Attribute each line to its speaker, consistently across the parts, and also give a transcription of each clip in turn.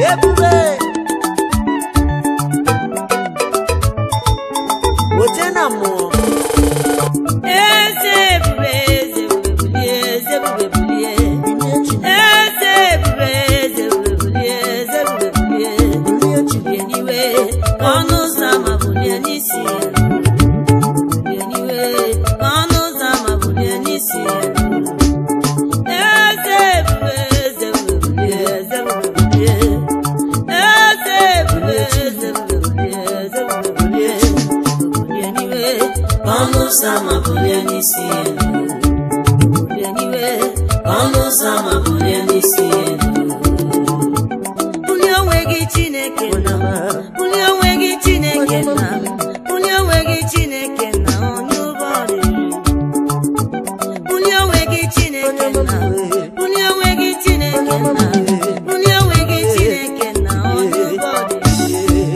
Speaker 1: ebube oche na mmụọ
Speaker 2: eze ebube eze ebube bulie eze ebube bulie
Speaker 1: binye Chineke
Speaker 2: eze ebube eze ebube bulie eze ebube bulie
Speaker 1: binye Chineke
Speaker 2: bulie n'iwe ka ọnụ ụzọ ama bulie n'isi elu bulie n'iwe ka ọnụ ụzọ ama bulie n'isi elu eze ebube eze ebube bulie eze ebube bulie eze ebube eze ebube bulie eze ebube bulie bulie n'iwe ka ọnụ ụzọ ama bulie n'isi elu bulie n'iwe ka ọnụ ụzọ ama bulie n'isi elu bulie onwe gị chineke na bulie onwe gị chineke na bulie onwe gị chineke na onye ụgbọ ọrịrị bulie onwe gị chineke na bulie onwe gị chineke na bulie onwe gị chineke na onye ụgbọ ọrịrị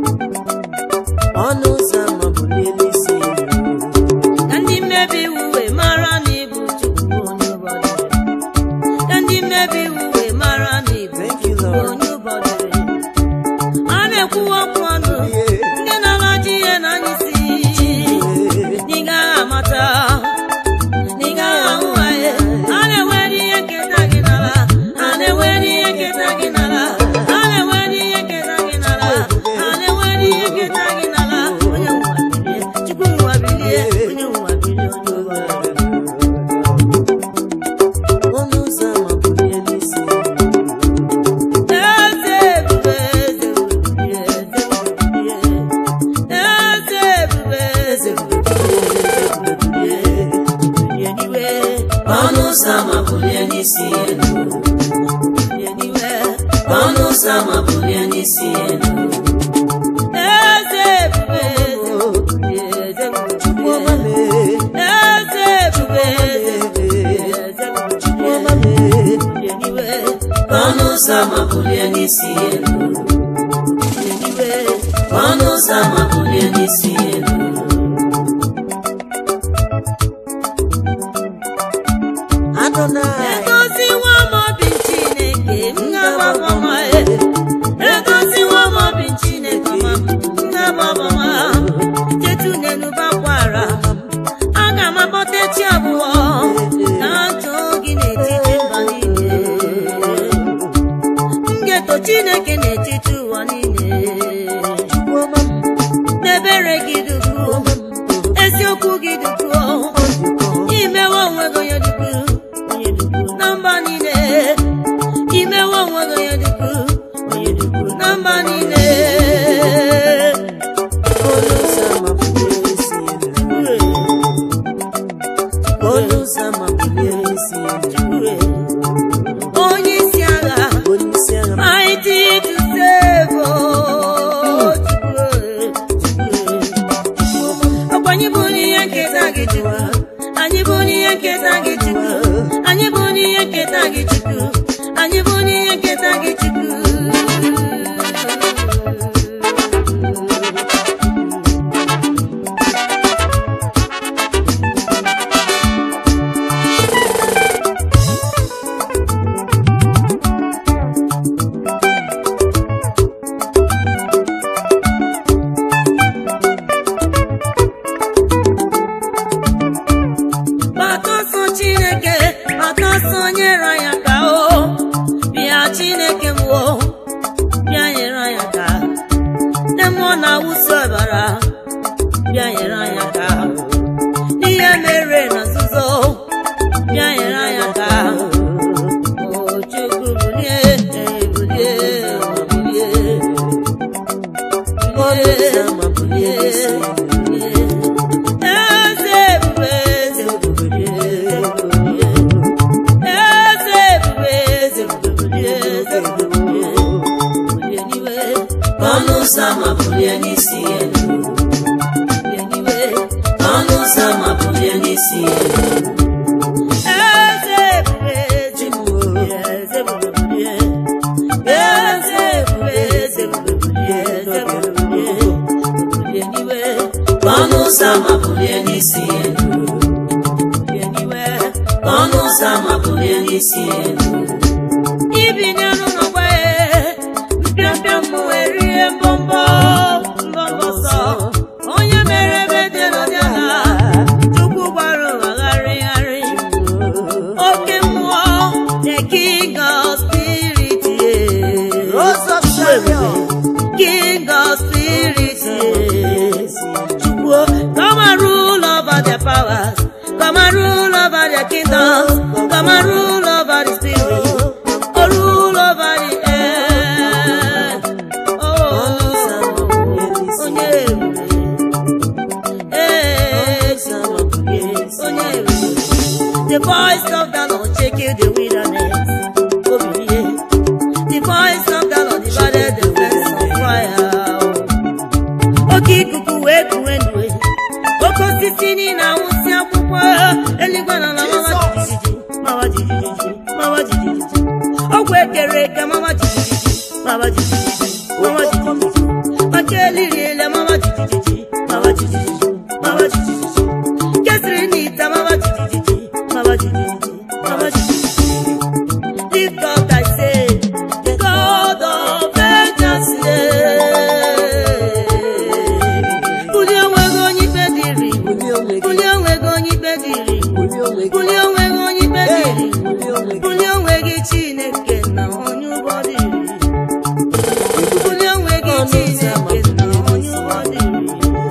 Speaker 1: ọnụ ụzọ ama bulie n'isi elu
Speaker 2: ka ndị mmebi iwu wee mara na ịbụ chukwu onye ụgbọ ọrịrị ka ndị mmebi iwu wee mara na ịbụ
Speaker 1: thank you
Speaker 2: chukwu
Speaker 1: lord
Speaker 2: onye ụgbọ ọrịrị a na-ekwuwa okwu ọnụ ndị na-amaji ihe na anyị si Ị gaghị amata ị gaghị ahụ anyị a na-enwere ihe nketa gị n'ala a na-enwere ihe nketa gị n'ala a na-enwere ihe nketa gị n'ala a na-enwere ihe nketa gị n'ala onye nwa bilie chukwu nwa bilie onye nwa bilie onye ụwa
Speaker 1: ọnụ ụzọ ama bulie n'isi elu
Speaker 2: eze ebube eze ebube bilie eze ebube bilie eze ebube eze ebube bilie bulie n'iwe ọnụ ụzọ ama bulie n'isi elu bulie n'iwe ọnụ ụzọ ama bulie n'isi elu eze ebube eze ebube bulie eze ebube
Speaker 1: Chukwu ọma
Speaker 2: bulie
Speaker 1: mee
Speaker 2: eze ebube eze ebube bulie eze ebube
Speaker 1: Chukwu
Speaker 2: bulie
Speaker 1: ọma mee
Speaker 2: bulie n'iwe ọnụ ụzọ ama bulie n'isi elu bulie n'iwe ọnụ ụzọ ama bulie n'isi elu
Speaker 1: Adonai
Speaker 2: edoziwo m obi chineke m ga-agbabama edoziwo m obi chineke ma m ga-agbabama chetu n'elu bakwara aga m akpọta chi abụọ na ntụ gị n'etiti mba niile m ga-eto chineke n'etiti ụwa niile
Speaker 1: Chukwu ọma m
Speaker 2: n'ebere gị dukwuo eziokwu gị dukwuo imewe onwe gị onye dukwu onye dukwu na mba niile imewe onwe gị onye dukwu onye dukwu na mba niile
Speaker 1: ọnụ ụzọ ama bulie n'isi elu ọnụ ụzọ ama bulie n'isi elu
Speaker 2: onye isi agha
Speaker 1: onye isi agha m
Speaker 2: mighty to save oh, Chukwu, ọkwa anyị bụ n'ihe nketa gị chukwu anyị bụ n'ihe nketa gị chukwu anyị bụ n'ihe nketa gị chukwu anyị bụ n'ihe nketa gị chukwu gbata ọsọ chineke gbata ọsọ nyere anyị aka o bịa chineke m o bịa nyere anyị aka nne mmụọ na-awụsi ọbara bịa nyere anyị aka n'ihe mere na nzuzo bịa nyere anyị aka o chukwu bulie bulie bulie
Speaker 1: ọnụ ụzọ ama bulie n'isi elu
Speaker 2: eze ebube eze ebube eze ebube eze ebube eze ebube eze ebube bulie n'iwe ọnụ ụzọ ama bulie n'isi elu bulie n'iwe ọnụ ụzọ ama bulie n'isi elu eze ebube eze ebube eze ebube bulie eze ebube eze ebube bulie eze ebube bulie bulie n'iwe ọnụ ụzọ ama bulie n'isi elu bulie n'iwe ọnụ ụzọ ama bulie n'isi elu ibi n'elu n'ọgba king of spirit, yeah.
Speaker 1: Rose of Sharon.
Speaker 2: king of spirit, yeah. Chukwu, come and rule over their powers. Come and rule over their kingdoms. Come and rule over the spirit. Oh, rule over the earth. Oh, onye ebube. Eh, onye ebube. The voice of the Lord shake the wilderness. Obirie. The voice of the Lord divided the fence of fire. Oke ikuku wee kuwe ndue. Oke osisi niile anwụsị akwụkwọ. Eluigwe na ala mawa jijiji. Mawa jijiji. Mawa jijiji. Ọgwụ ekere eke mawa jijiji. Mawa jijiji. Mawa jijiji. Maka eliri ele mawa jijiji. Mawa jijiji. Mawa jijiji. Kesiri n'ite mawa jijiji. Mawa jijiji. Mawa jijiji. Lift up thy say, the God of vengeance. Bulie onwe gị onye ikpe dịrị. Bulie onwe gị onye ikpe dịrị. Bulie onwe gị onye ikpe dịrị. Bulie onwe gị Chineke na onye ụgbọ dịrị. Bulie onwe gị Chineke na onye ụgbọ dịrị.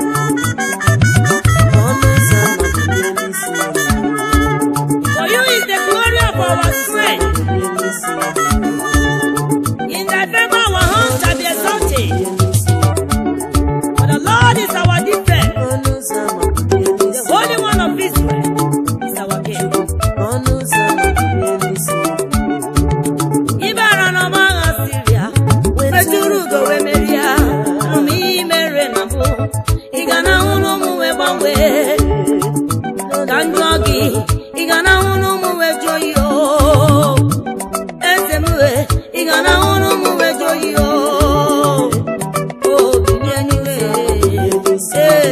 Speaker 2: For you is the glory of our strength. In thy favor our hands shall be exalted. For the Lord is our defense. The Holy One of Israel is our King. Ibara n'ọma agha Siria, metụrụ ugo wee merie ha. Ụmụ ihe mere na mbụ, ị ga na-ahụ na ụmụ wee gbanwee. Ka m jụọ gị, ị ga na-ahụ na ụmụ wee jụọ ihe o. Eze m wee, ị ga na-ahụ na ụmụ wee jụọ ihe o. O bilie n'iwe, ee.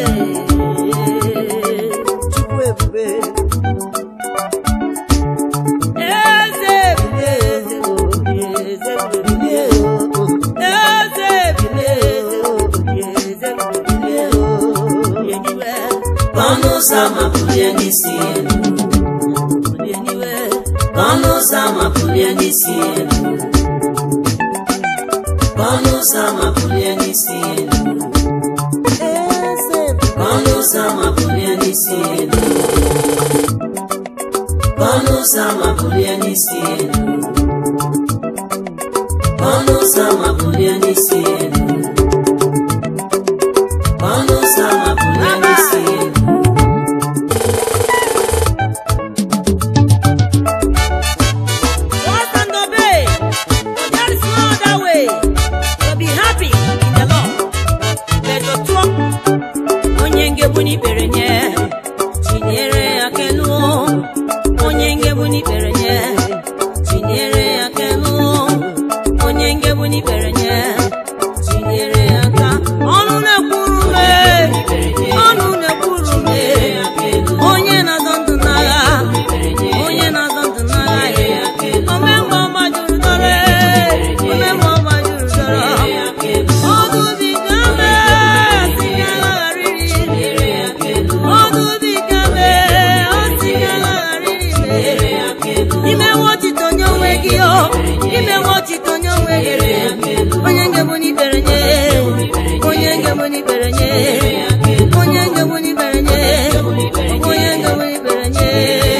Speaker 2: Eze bilie, eze bilie, eze bilie. Eze bilie, eze bilie, bilie n'iwe.
Speaker 1: Ọnụ ụzọ ama bulie n'isi elu.
Speaker 2: Bilie n'iwe.
Speaker 1: Ọnụ ụzọ ama bulie n'isi elu. Ọnụ ụzọ ama bulie n'isi elu. Ọnụ ụzọ ama bulie n'isi elu. Ọnụ ụzọ ama bulie n'isi elu. Ọnụ ụzọ ama bulie n'isi elu. Ọnụ ụzọ ama bulie n'isi elu.
Speaker 2: Trust and obey. There is no other way to be happy in the Lord. Let your trust onye ngebu n'ikpere nye chinyere ya kenu onye ngebu n'ikpere nye chinyere ya kenu onye ngebu n'ikpere nye chinyere ya ka ọnụ na-ekwuru me ọnụ na-ekwuru me onye na-azọ ndụ n'agha onye na-azọ ndụ n'agha ya omemgbe ọma juru dọrọ omemgbe ọma juru dọrọ ọdụ dị ka mee si ka agharịrị ọdụ dị ka mee ọ si ka agharịrị mee ime nwọchite onye onwe gị o ime nwọchite onye onwe gị onye ngebu n'ikpere nye onye ngebu n'ikpere nye onye ngebu n'ikpere nye onye ngebu n'ikpere nye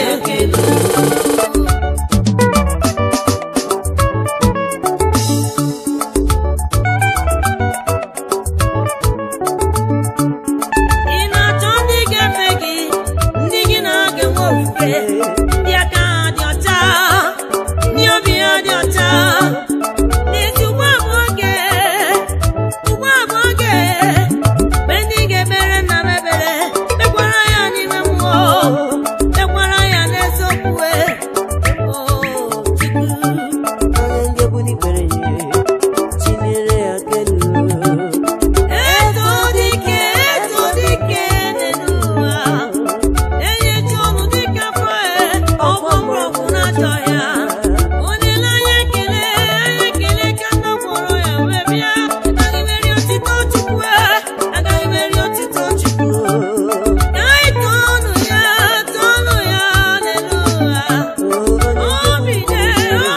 Speaker 2: ị na-achọ ndị ga-efe gị ndị gị na-aga enwe ofufe ndị aka ha dị ọcha ndị obi ha dị ọcha n'ezi ugbu a bụ oge ugbu a bụ oge mgbe ndị ga-ekpere nna m ekpere kpekwara ya n'ime mmụọ kpekwara ya n'eziokwu o Chukwu Eto dike, eto dike n'elu ụwa. Enyechi ọnụ dịka afọ e, ọgbọ mgbọrọgwụ na-achọ ya. Olileanya ekele, ekele ka nna kpọrọ ya wee bịa. Agaghị m eri otito Chukwu e, agaghị m eri otito Chukwu. Ka anyị too ọnụ ya, too ọnụ ya n'elu ụwa. Obi dị,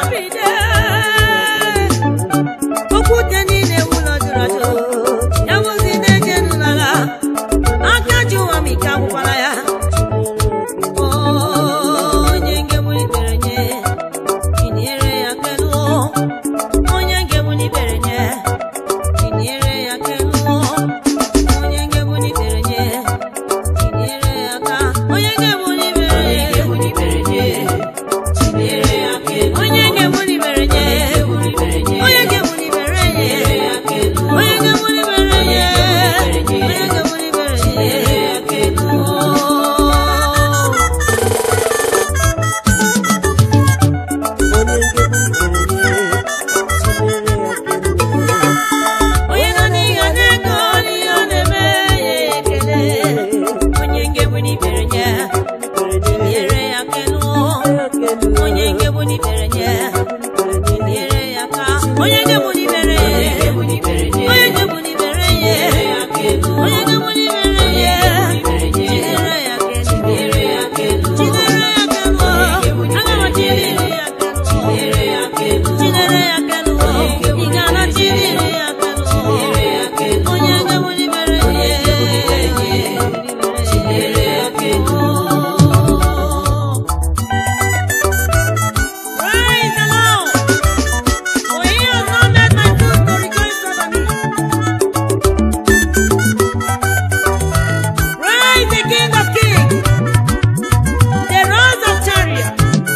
Speaker 2: nyebu n'ibere nye nyere ya aka onye nyebu n'ibere nye onye nyebu n'ibere nye onye nyebu n'ibere nye jidere ya aka jidere ya aka jidere ya aka nụ aga m jidere ya aka nụ jidere ya aka nụ ị ga-ana jidere ya aka nụ onye nyebu n'ibere nye jidere ya aka nụ Praise the Lord. For he has not made my foot to rejoice over me. Praise the King of Kings. The Rose of Chariot.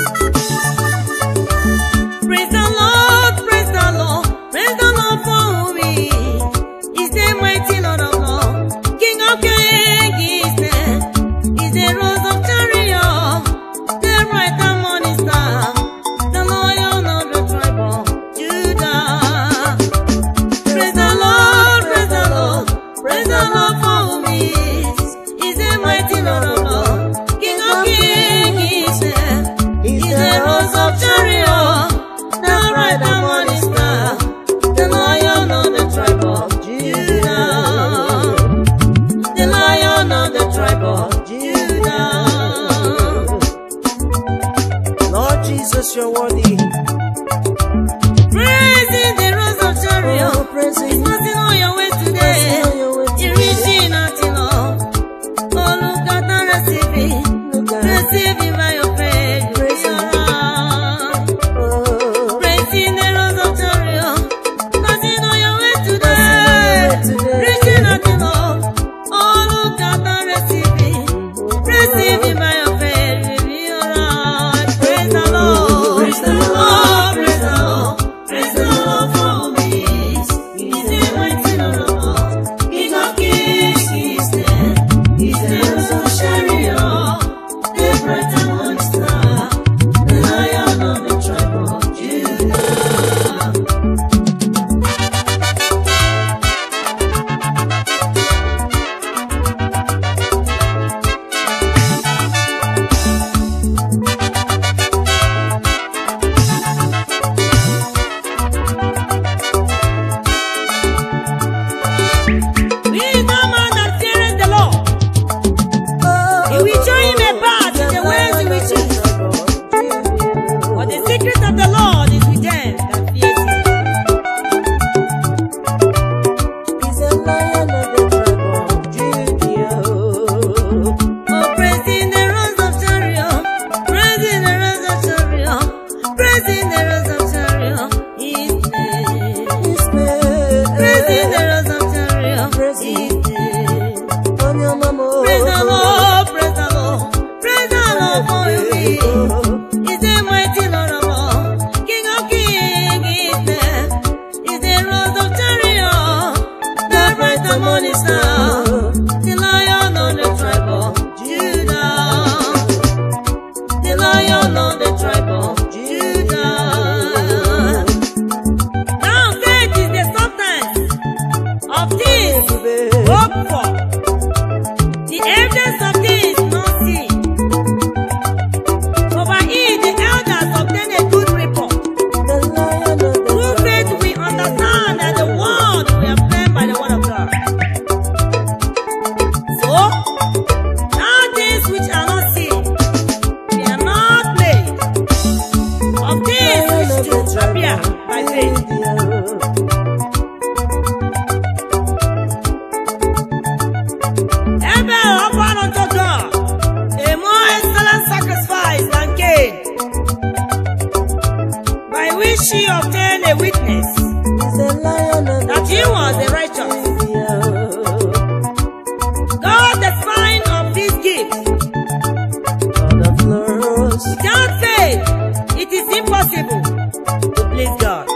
Speaker 2: Praise the Lord, praise the Lord, praise the Lord for whom he is. He's the mighty Lord of Lords. King of Kings is there. He's the Rose of Chariot. The bright and morning star. The Lion of the tribe of Judah. Praise the Lord, praise the Lord, praise the Lord for whom he is. He's the mighty Lord of Lords. King of Kings is there. He's the Rose of Chariot. The bright and morning star. The Lion of the tribe of Judah. The Lion of the tribe of Judah.
Speaker 1: Lord Jesus, you're worthy.
Speaker 2: Praising the rose of Chariot.
Speaker 1: Oh, praising
Speaker 2: It's nothing on your way today.
Speaker 1: Nothing on your way
Speaker 2: You're reaching nothing on. Oh, look at and receive it.
Speaker 1: Look at
Speaker 2: Receive it by your faith. You'll be
Speaker 1: Praising.
Speaker 2: alright.
Speaker 1: oh,
Speaker 2: Praising the rose of Chariot. Nothing on your way
Speaker 1: Nothing on
Speaker 2: today.
Speaker 1: your way today.
Speaker 2: Reaching nothing on. Oh, look at and receive it. Receive it by your faith. You'll be alright. Praise the Lord.
Speaker 1: Praise the Lord.
Speaker 2: Oh, praise the Lord. Praise the Lord for me. He's the mighty Lord of Lords. King of kings, he's there. He's the rose of Sharon. The bright and morning star. The lion of the tribe of Judah. We no man that feareth the Lord. He will show him a path in the ways he will choose. For the secret of the Lord is with them that fear him.
Speaker 1: He's a lion of the tribe of Judah.
Speaker 2: Oh, praising the rose of Chariot, praising the rose of Chariot, praising the rose of Chariot, is there.
Speaker 1: He's made.
Speaker 2: Praising the rose of Chariot,
Speaker 1: Praising.
Speaker 2: is there.
Speaker 1: On your mama.
Speaker 2: Praise the Lord, praise the Lord, praise the Lord for you. Is the mighty Lord of all, King of kings is there. Is the rose of Chariot, the bright and morning star, the Lion of the tribe of Judah, the Lion of the tribe of Judah. Now faith is the substance of things hoped for, the evidence of things not seen. For by it the elders obtain a good report.
Speaker 1: The lion of the
Speaker 2: Through faith we understand that the world we are framed by the word of God. So, now things which are not seen, they are not made of things which do appear by faith. Abel offered unto God a more excellent sacrifice than Cain, by which he obtained a witness that he was the righteous. God, the sign of his gift. Without faith, it is impossible to please God.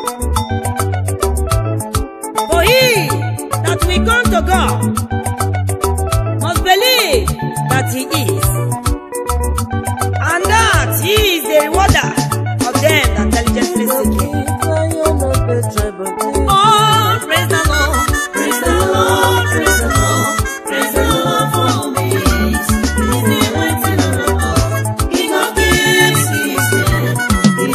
Speaker 2: For he that will come to God must believe that he is, and that he is the rewarder of them that diligently seek him. Oh, praise the Lord, praise the Lord, praise the Lord, praise the Lord for me. He's the mighty Lord of all, King of kings, He is there.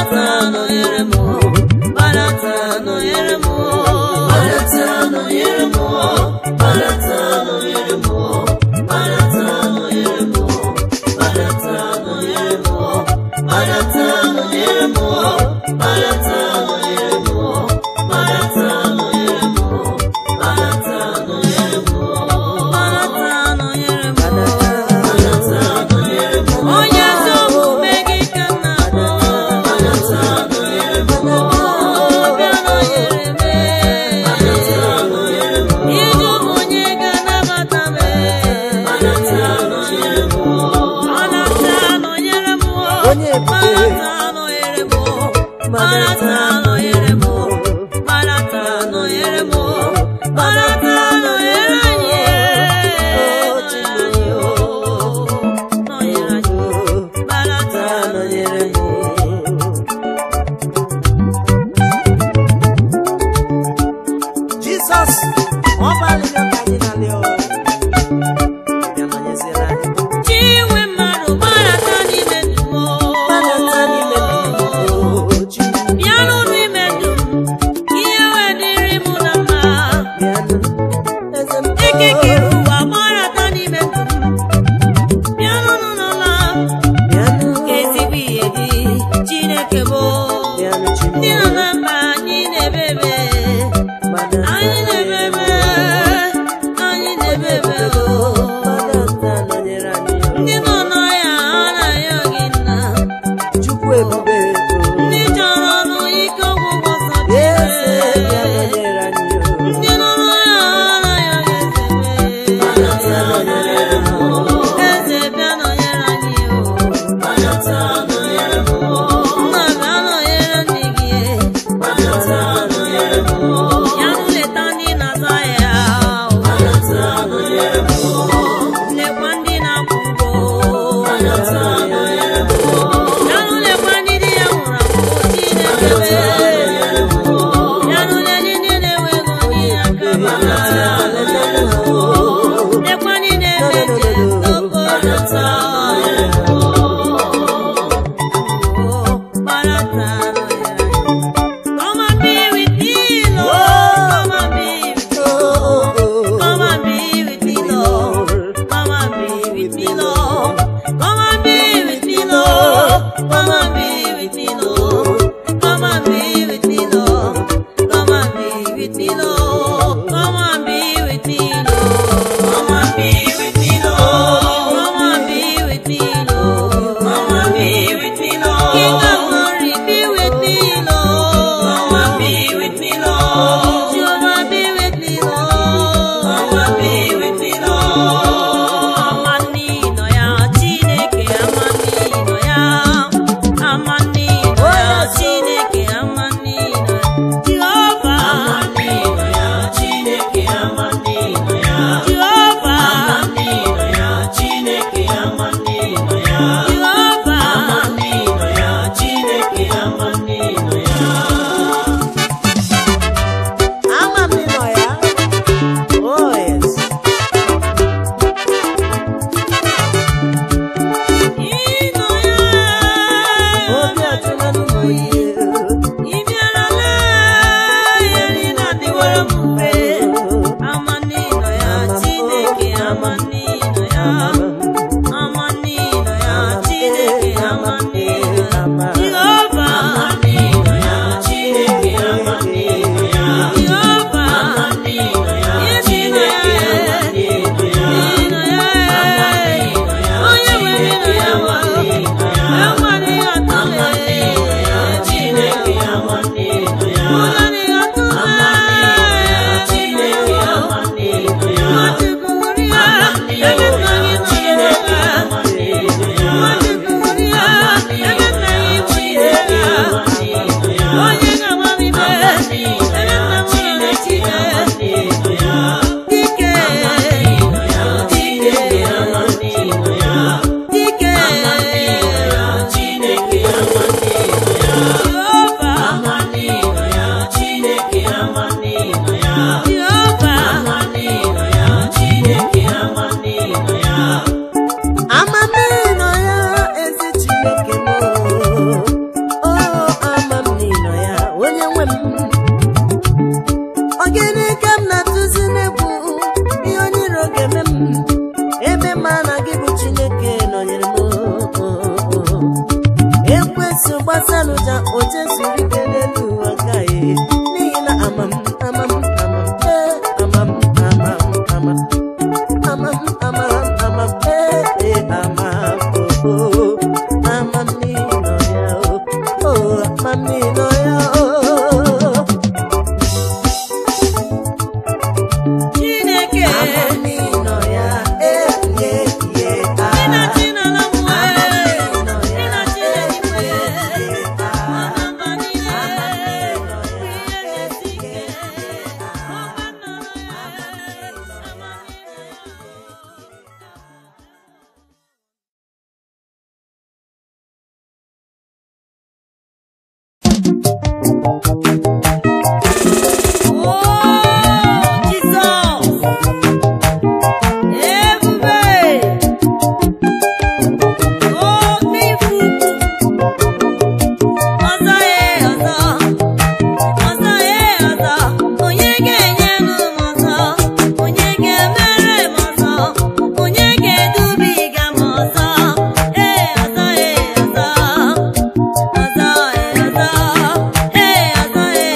Speaker 2: Barata nọnyere m Barata nọnyere m Barata nọnyere m Barata nọnyere m Barata nọnyere m Barata nọnyere m Barata nọnyere m Barata nọnyere m Barata nọnyere m Barata nọnyere m Barata nọnyere m Barata nọnyere m onye ezi omume gị ka m na-akpọ Barata nọnyere m bịa nọnyere m ije ụmụ onye ga-anabata m Barata nọnyere m Barata nọnyere m
Speaker 1: Onye ebube.
Speaker 2: Barata nọnyere m Barata nọnyere m Barata nọnyere m Barata nọnyere anyị nọnyere anyị o nọnyere anyị Barata nọnyere m
Speaker 1: Jizọs ọ gbalịrị ka anyị na-alị ọ bịa nọnyeziere anyị
Speaker 2: Chinwe mmadụ gbarata n'ime ndụ m
Speaker 1: Gbalata n'ime ndụ Chukwu
Speaker 2: bịa n'ụlọ ime ndụ m ihe wee dịrị m na mma
Speaker 1: bịanụ eze m
Speaker 2: ekekere ụwa gbarata n'ime ndụ m bịa n'ụlọ n'ụlọ
Speaker 1: bịanụ
Speaker 2: ezigbo ihe dị Chineke bụ
Speaker 1: bịanụ
Speaker 2: ndị nọ
Speaker 1: Chukwu
Speaker 2: na mba anyị na-ebebe
Speaker 1: Gbalata
Speaker 2: anyị na-ebebe anyị na-ebebe o
Speaker 1: Gbalata nọnyere anyị
Speaker 2: ndị nọ n'ọhịa anaghị gị nna
Speaker 1: Chukwu ebube
Speaker 2: ndị chọrọ ọrụ ike ọgwụgwọ sọ
Speaker 1: eze bịa
Speaker 2: Chineke
Speaker 1: nọnyere anyị
Speaker 2: ndị nọ n'ọhịa anaghị gị eze bịa nọnyere anyị o nna bịa nọnyere ndị gị ya nleta ndị na-azụ ahịa lekwa ndị na-akwụ ụgwọ ya nlekwa ndị di ya nwụrụ anwụ Chineke ya nụle ndị na-enweghị onye aka lekwa ndị na-eme njem n'okporo ụzọ Come and be with me, Lord. Come and be with me. Come and be with me, Lord. Come and be with me, Lord. Come and be with me, Lord. Come and be with me, Lord. Come and be with me, Lord. Come and be with me, Lord. Come and be with me, Lord. Come and be with me, Lord. Come and be with me, Lord. Come and be with me, Lord. King of glory, be with me, Lord. Come and be with me, Lord. Jehovah, be with me, Lord. Come and be with me, Lord. Amani no ya, Chineke, amani no ya. Amani no ya, Chineke, amani no ya. Jehovah, amani no ya, Chineke, amani no ya. Jehovah, amani no ya, Chineke, amani no ya. Jehovah, amani no ya, Chineke, amani no ya.
Speaker 1: Ama m nọ ya oh yes
Speaker 2: Ịnọ ya,
Speaker 1: obi ajụla n'ụmụ ihe
Speaker 2: ị bịarala, ihe niile adịwara m mfe. Amani nọ ya, Chineke, amani nọ ya. Amani nọ ya, Chineke, amani nọ ya. Jehova, amani nọ ya, Chineke, amani nọ ya. Jehova, amani nọ ya, Chineke, amani nọ ya. Ị nọ ya, onye nwere nọ ya, enweghị atụle. Chineke, amani nọ ya. Ụlọ adịghị atụle. Chineke, amani nọ ya. Nwachukwu hụrụ ya, ebe nna gị nọ ya. Nwachukwu hụrụ ya, ebe nna gị bụ ihe ya. Onye ga-agba m ime, ebe nna m nọ na Chike. Dike, dike, dike. Jehova, Jehova,
Speaker 1: amami nọ ya ezi chineke m oh Jesu gbasalụja o jesuru ike n'elu ụwa ka ya n'ihi na amam amam amam ee amam amam amam amam amam amam ee ee amam oh oh amam n'ịnọ ya oh oh amam n'ịnọ ya oh
Speaker 2: Chineke
Speaker 1: amam n'ịnọ ya ee ye ye ah
Speaker 2: Ịnachi n'ala mmụọ
Speaker 1: amam n'ịnọ ya
Speaker 2: Ịnachi
Speaker 1: ee
Speaker 2: n'eluigwe
Speaker 1: ye ye ah
Speaker 2: Mana mba niile
Speaker 1: amam n'ịnọ ya
Speaker 2: Ihe na-esi
Speaker 1: ee ye
Speaker 2: ike
Speaker 1: ye ah
Speaker 2: Ọkwa nọrọ ya Oh, Jesus! Ebube! Oh, n'ifu! Ọzọ ye ọzọ! Ọzọ ye ọzọ! Onye ga-enye m ọzọ? Onye ga-emere m ọzọ? Onye ga-edubiga m ọzọ? Ee, ọzọ ye ọzọ! Ọzọ ye ọzọ! Ee, ọzọ ye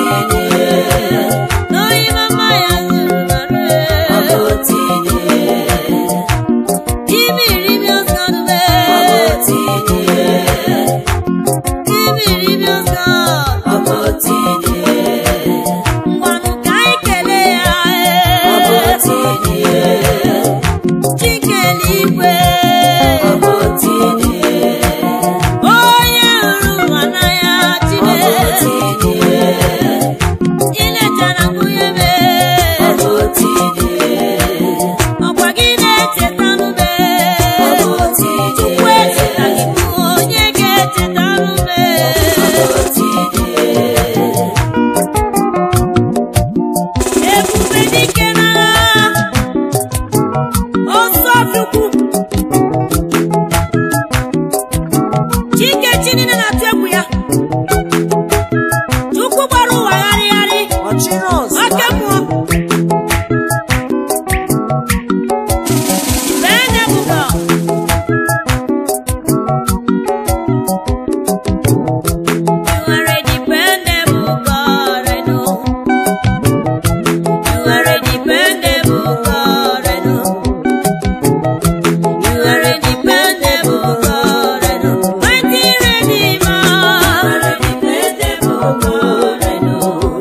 Speaker 2: n'oyi mama ya zuru nọrọ ime iribi ọzọ nube ime iribi ọzọ ngwanụ ka anyị kelee ya ee chikele igwe onye hụrụ ụwa n'anya chineke ilechara nwunye m ọkwa gị na-echeta nube chukwu echetaghị m onye ga-echeta nube ebube dike n'agha ọsọ chukwu chike chi niile na-atụ egwu ya chukwu gbara ụwa gharịgharị
Speaker 1: ọchịrị ọzọ
Speaker 2: oke mmụọ bee nebuga You are a dependable God, I know. You are a dependable God, I know. You are a dependable God, I know. Mighty Redeemer, you are a dependable God, I know.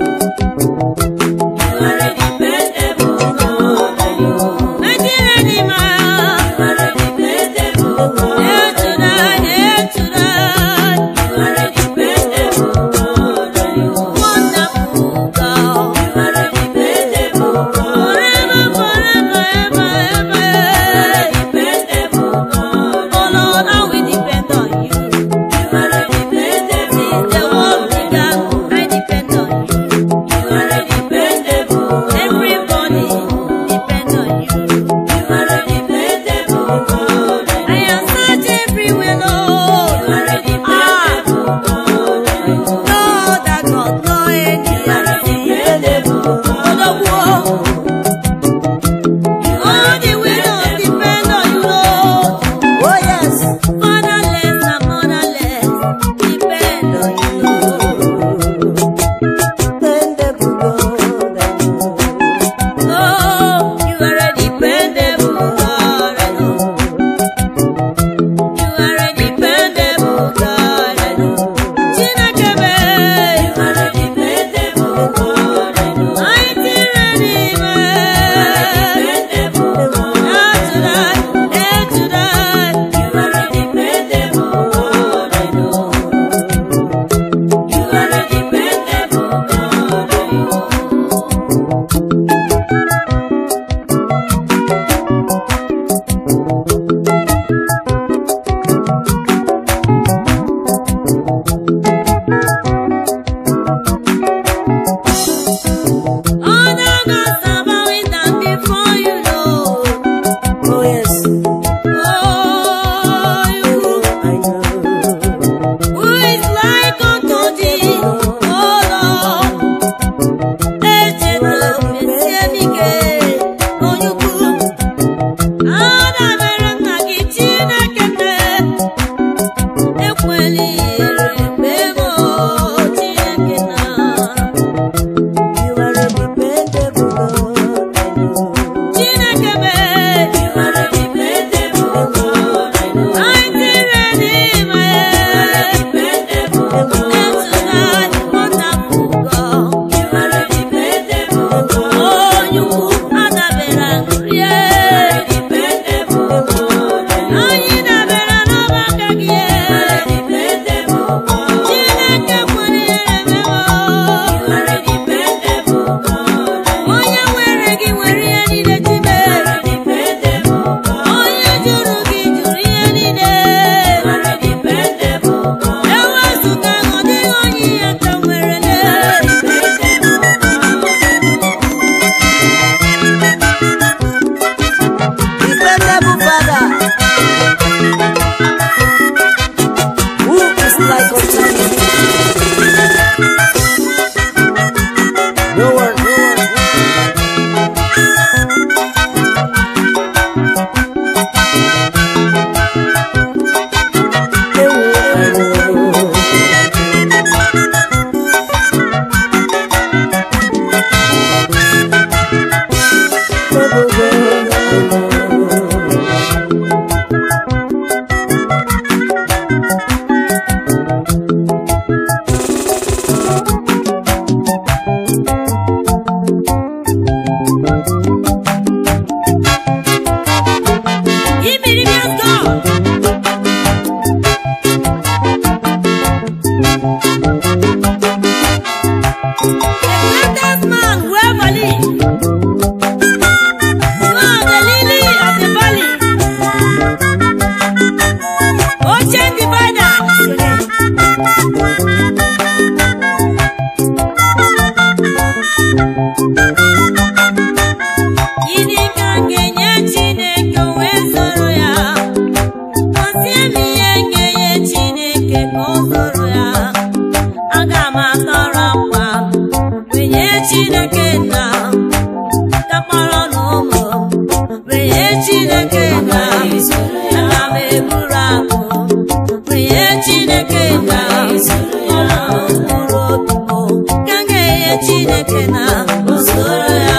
Speaker 2: Chineke na usoro ya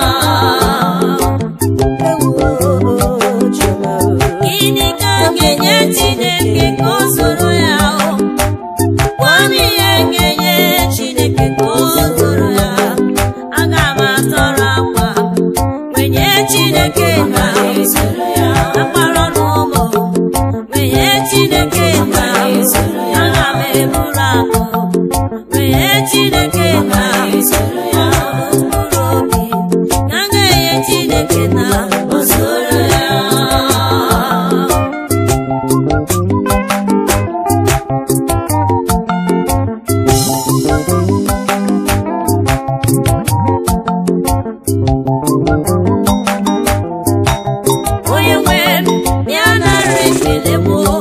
Speaker 2: gịnị ka m ga-enye Chineke ka o soro ya o? gwa m ihe m ga-enye Chineke ka o soro ya aga m atọrọ akwa wenye Chineke na usoro ya akpara n'ụmụ wenye Chineke na usoro ya aga m eburu akụ wenye Chineke na usoro ya mkpụrụ obi ka m ga-enye Chineke na usoro ya onye nwe m ya nara ekele m o.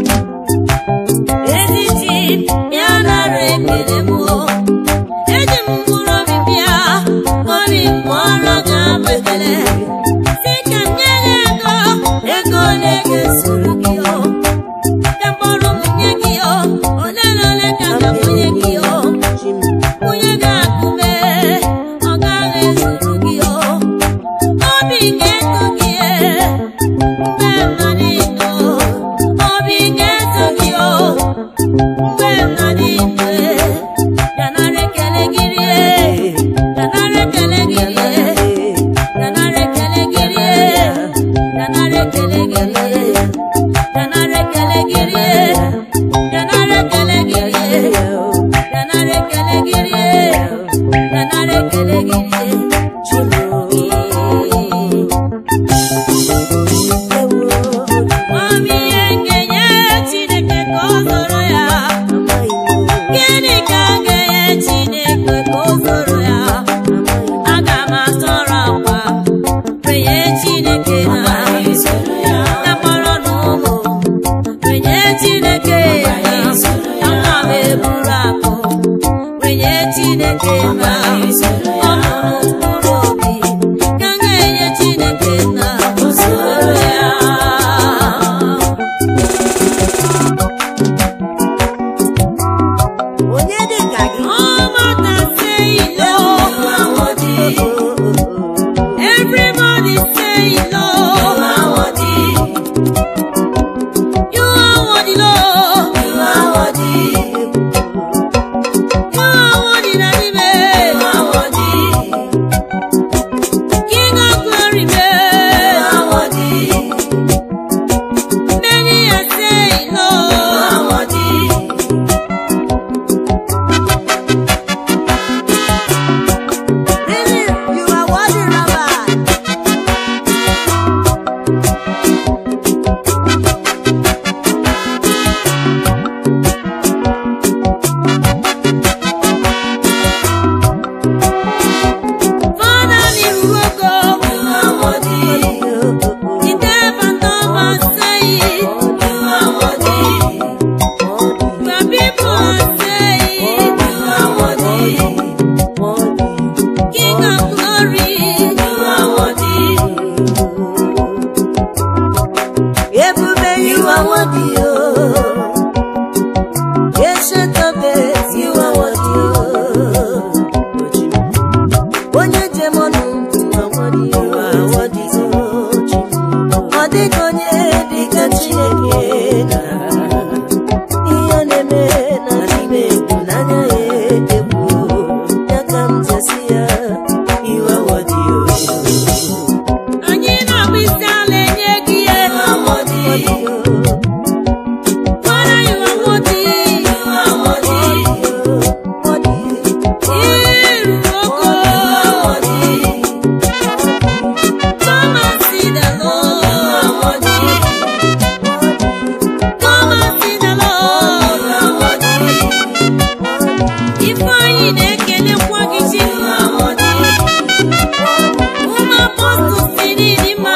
Speaker 2: ezi chi ya nara ekele m o. eji m mkpụrụ obi bịa obi m kpọrọ gị abụ ekele si ka m nye gị ego ego ole ga-esoro gị o ka mkpọrọ m nye gị o ole na ole ka m ga-akwụnye gị o onye ga-akụme ọ gaghị ezuru gị o obi ga-eto gị mgbe m nọ n'ime obi ga-eto gị o mgbe m nọ n'ime ganara ekele gị rie ganara ekele gị rie ganara ekele gị rie ganara ekele gị rie ganara ekele gị rie ganara ekele gị rie ganara ekele gị rie ganara ekele gị rie Mami ihe ga-enye Chineke ka o zoro ya gịnị ka m ga-enye Chineke ka o zoro ya aga m atọrọ akwa renye Chineke na akpọrọ na ụmụ renye Chineke na aga m eburu akụ renye Chineke na ọ mụrụ mkpụrụ obi ka m ga-enye Chineke na usoro ya
Speaker 1: onye dị ka gị
Speaker 2: Ọmata say no. Everybody say no. You are worthy, Lord. You are worthy, Daddy, King of glory, Many are saying no.
Speaker 1: Really, you are worthy, Rabbi.
Speaker 2: Father, you will go. The devil never say it. The people are saying, King of glory.
Speaker 1: Ebube, you are worthy, oh. Ancient of days, you are worthy, oh. Onye njem ọnụ, you are worthy, oh. You are worthy, oh. Ọ dịghị onye dị ka Chineke na ihe ọ na-eme na n'ime egwu n'anya ya egwu ya ka m jesi ya you are worthy, oh.
Speaker 2: Anyị na-agba isi ala enye gị ihe.
Speaker 1: Worthy, oh.
Speaker 2: Father, you are worthy. Iru ogo. Come and see the Lord. Come and see the Lord. Ifeanyị na-ekelekwa gị chi. Ụmụ apọstụl si n'ịdị mma.